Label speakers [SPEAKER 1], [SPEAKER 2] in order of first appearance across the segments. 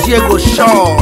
[SPEAKER 1] this year go sure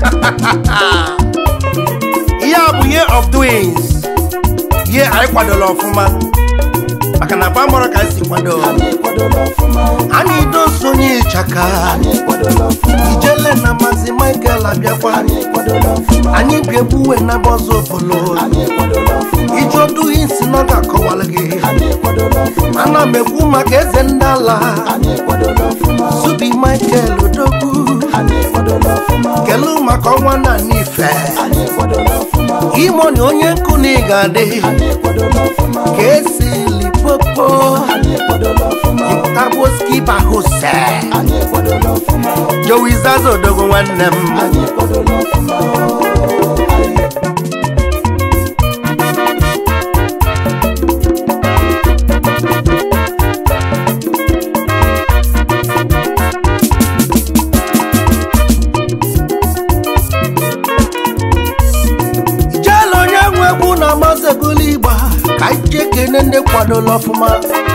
[SPEAKER 1] ihe a bụ year of doings ihe anyị kwadola ọfụma maka na famọrọ ka anyị si kwado
[SPEAKER 2] anyị kwadola ọfụma
[SPEAKER 1] anyị dosonye ịchaka
[SPEAKER 2] anyị kwadola ọfụma
[SPEAKER 1] ijele na mazi michael abịakwa
[SPEAKER 2] anyị kwadola ọfụma
[SPEAKER 1] anyị ga-ebuwe na bọzọ ofolo
[SPEAKER 2] anyị kwadola ọfụma
[SPEAKER 1] ijodu isi na ọ ga-akọwalụ gị
[SPEAKER 2] anyị kwadola ọfụma
[SPEAKER 1] ana m ekwu maka eze ndị ala
[SPEAKER 2] anyị kwadola ọfụma
[SPEAKER 1] subi michael odogwu
[SPEAKER 2] anyị kwadola ọfụma
[SPEAKER 1] kelu maka ọnwa na n'ife
[SPEAKER 2] anyị kwadola ọfụma
[SPEAKER 1] imoni onye nkụ na ị ga-adị
[SPEAKER 2] anyị kwadola ọfụma
[SPEAKER 1] ka esi lipopo
[SPEAKER 2] anyị kwadola ọfụma
[SPEAKER 1] taboskipa hose
[SPEAKER 2] anyị kwadola ọfụma
[SPEAKER 1] jowizaza odogwu nwanne m
[SPEAKER 2] anyị kwadola ọfụma anyị
[SPEAKER 1] ijele onye nwe egwu na amazebulu igba ka anyị jee kene ndị kwadola ọfụma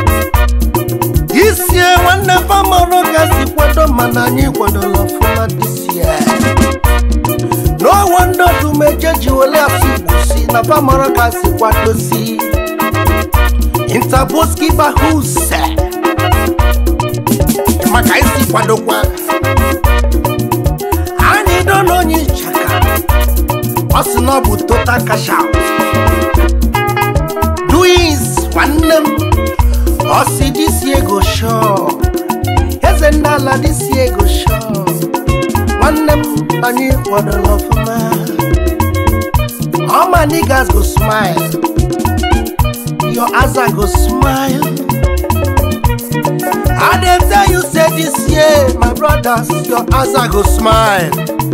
[SPEAKER 1] isie nwanne famọrọ ka si kwado mana anyị kwadola ọfụma disie n'ọnwa ndị odumeje ji wele asụ igbo si na famọrọ ka si kwadosi intaboskiba huse maka anyị si kwadokwa anyị do n'onye ịchaka ọ sị na ọ bụ total cash out doings nwanne m ọ sị disi ego shọ eze ndị ala disi ego shọ nwanne m anyị kwadola ọfụma all my niggas go smile your aza go smile i dey tell you say this year my brothers your aza go smile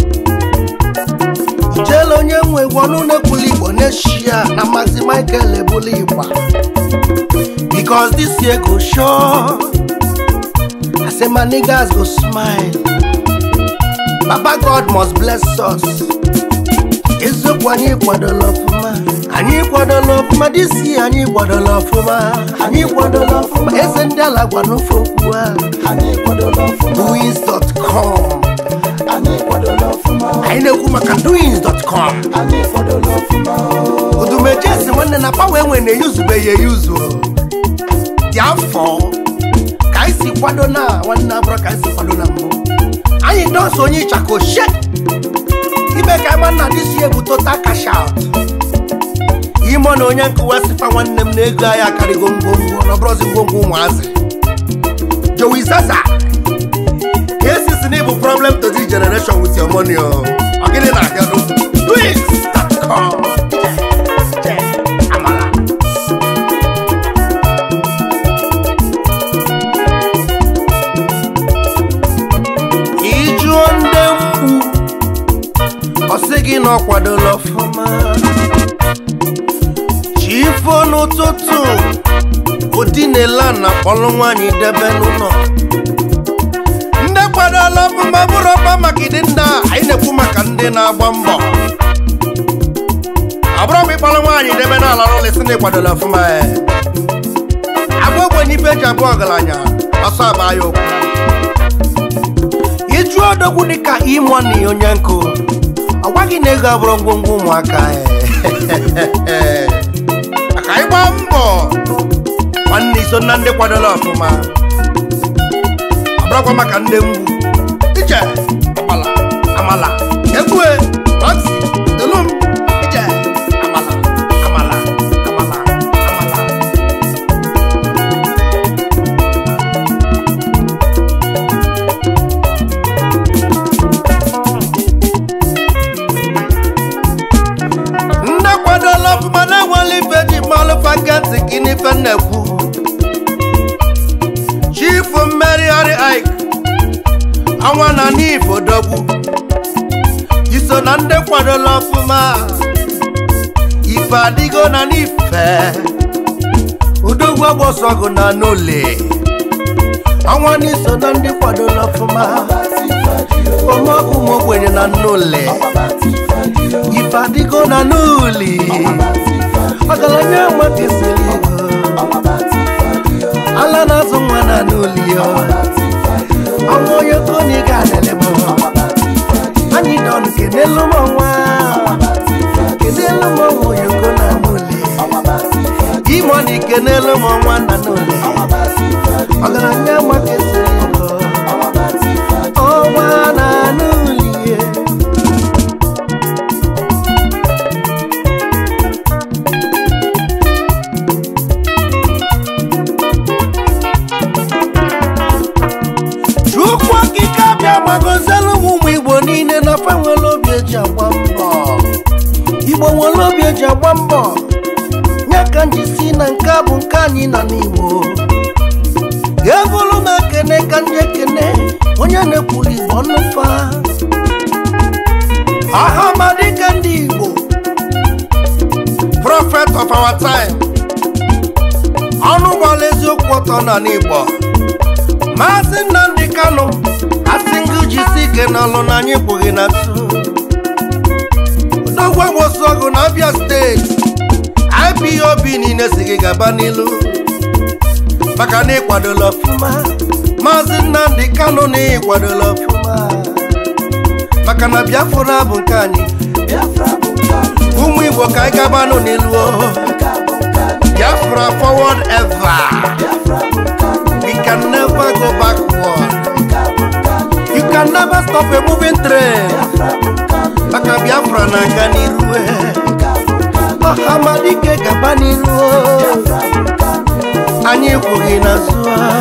[SPEAKER 1] ijele onye nwe egwu ọnụ na-ekwuli igbo n'eshia na mazi michael ebuli igba because this year go sure i say my niggas go smile baba god must bless us eziokwu anyị kwadola ọfụma anyị kwadola ọfụma this year anyị kwadola ọfụma anyị kwadola ọfụma eze ndị ala gwa n'ofe okwu a
[SPEAKER 2] anyị kwadola ọfụma
[SPEAKER 1] doings.com
[SPEAKER 2] anyị kwadola ọfụma
[SPEAKER 1] anyị na-ekwu maka doings.com
[SPEAKER 2] anyị kwadola ọfụma
[SPEAKER 1] odumejesi nwanne na pawa enwe na-eyuzubeghị eyuzu dị afọ ka anyị si kwado na nwanne abụrụ ka anyị si kwado na mbụ anyị dọsọ onye ịchaka oshie ime ka ịma nna dị si ebu total cash out ime na onye nkụwa sifa nwanne m na ego anyị akarịgo ngwongwo na ọbụrụzi ngwongwo ụmụazị jowi zaza ka esisi na ịbụ problem to this generation with your money o ọ gịnị na-agado twins.com amala ijuo ndị mkpu ọ sị gị na ọ kwadola ọfụma chifo n'ụtụtụ odinela na kpọlụ nwaanyị debe n'ụlọ ndị kwadola ọfụma bụrụ ọkpa maka ịdị ndị a anyị na-ekwu maka ndị na-agba mbọ ọ bụrụ ma ịkpọrọ nwaanyị debe n'ala ụlọ isi na ịkwadola ọfụma e agwa ogbenye ife eji abụ ọgaranya ọsọ agba ya okwu ịjụ odogwu dịka imoni onye nkụ ọ gwaghị na ego abụrụ ngwongwo ụmụaka e. maka ịgba mbọ nwanne iso na ndị kwadola ọfụma ọ bụrụkwa maka ndị mgbu ije ọkpala amala egbue roxy dolum ije amala amala amala amala ndị kwadola ọfụma na-enwela ife ji mmalụ faketi gị n'ife nnekwu chifu mmerighari ik ọnwa na n'ifo dogbu iso na ndị kwadola ọfụma ife adịgo na n'ife udogwu agbọsọgụ na n'ole ọnwa n'iso na ndị kwadola ọfụma omọkụ ụmụ ogbenye na n'ole ife adịgo na n'uli ọgaranya amakesịrị ego ala na-azụ nwa na n'uli ọnwa onye koni ga-adịlị m kenelu m ọnwa kenelu m ọnwa oyoko na n'ule imoni kenelu m ọnwa na n'ule ọgaranya maka esiri ego ọnwa na n'ulie chukwu okike abịa gbagozelu m ụmụ igbo niile na fa nwere obi eji agba mbọ igbo nwere obi eji agba mbọ nye ka nji si na nke a bụ nke anyị na n'igbo ga-ebulu m ekene ka ndị ekene onye na-ekwuli igbo ọnụfa aha madike ndị igbo prophet of our time ọnụ gbara eziokwu ọtọ na n'igbo maazị nnamdị kanụ asị ngụ jisi ike n'ọlụ na anyị kpụghị na nso odogwu agbosu ọgụ na abịa steeti ipob niile si gị gaba n'ilu maka na ịkwadola ọfụma maazị nnamdị kanụ na ịkwadola ọfụma maka na biafra bụ nke anyị ụmụ igbo ka anyị gabanụ n'ilu o. biafra forward ever we can never go backward you can never stop a moving train maka biafra na-aga n'iru ọhamadike gaba n'iru anyị kwughị n'azụ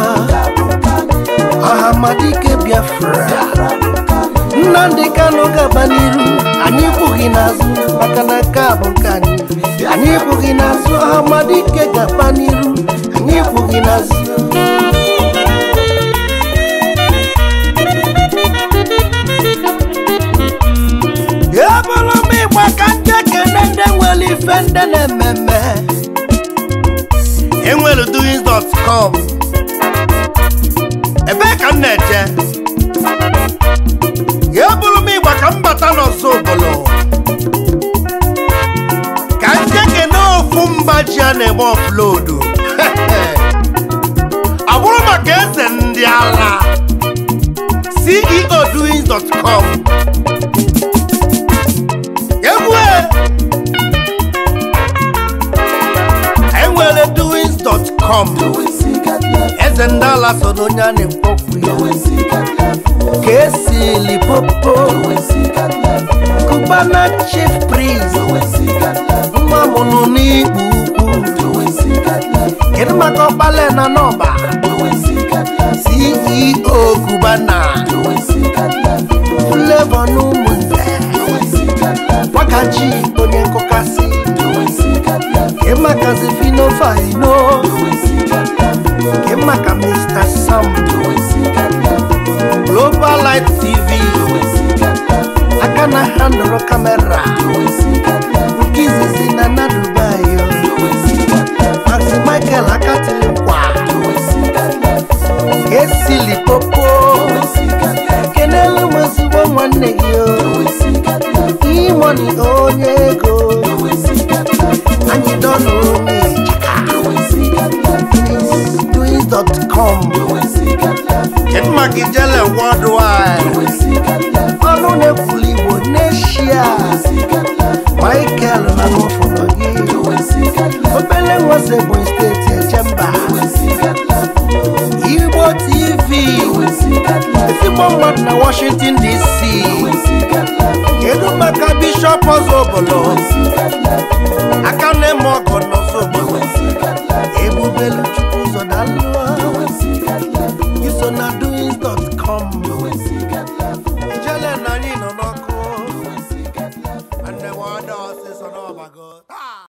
[SPEAKER 1] ọhamadike biafra nnamdị kanụ gaba n'iru anyị kwughị n'azụ maka na nke a bụ nke anyị anyị kwughị n'azụ ọhamadike gaba n'iru anyị kwughị n'azụ ebụrụ m ịgba ka ndị ekene ndị nwere ife ndị na-ememe enwere doings.com ebee ka m na-eje ebụrụ m ịgba ka m bata n'ọzọ obodo ka ndị ekene ofu mba ji a na-eme ọflodu ọ bụrụ maka eze ndị ala ceo doings.com egwu enwere doings.com eze ndị ala so n'onye a na-ekpokwu ya ka esi lipopo kubana chief priest nwa mụrụ n'ikpu ukwu kedu maka ọkpale na n'ọba ceo kubana flavor n'ụmụnze wakaji onye nkụkasị kemakazi finofaino kemaka mr sam global light tv aka na handụrụ kamera nke izizi na na dubai mazi michael akatilikwa esili popo kenelu m ezigbo nwanne gị o imoni onye ego anyị dọnụ onye doings.com kedu maka ijele worldwide ọnụ na-ekwuli igbo n'eshia michael na n'ụfọdụ gị obele nwese ebonyi steeti echemba igbo tv ezigbo mmadụ na washington dc kedu maka bishọp ọzọ obodo aka na-eme ọgọ n'ọzọ obodo ebubelu chukwu ụzọ dalụọ iso na doings.com ijele na anyị nọ n'ọkụ and the water ọsịsọ n'ọbago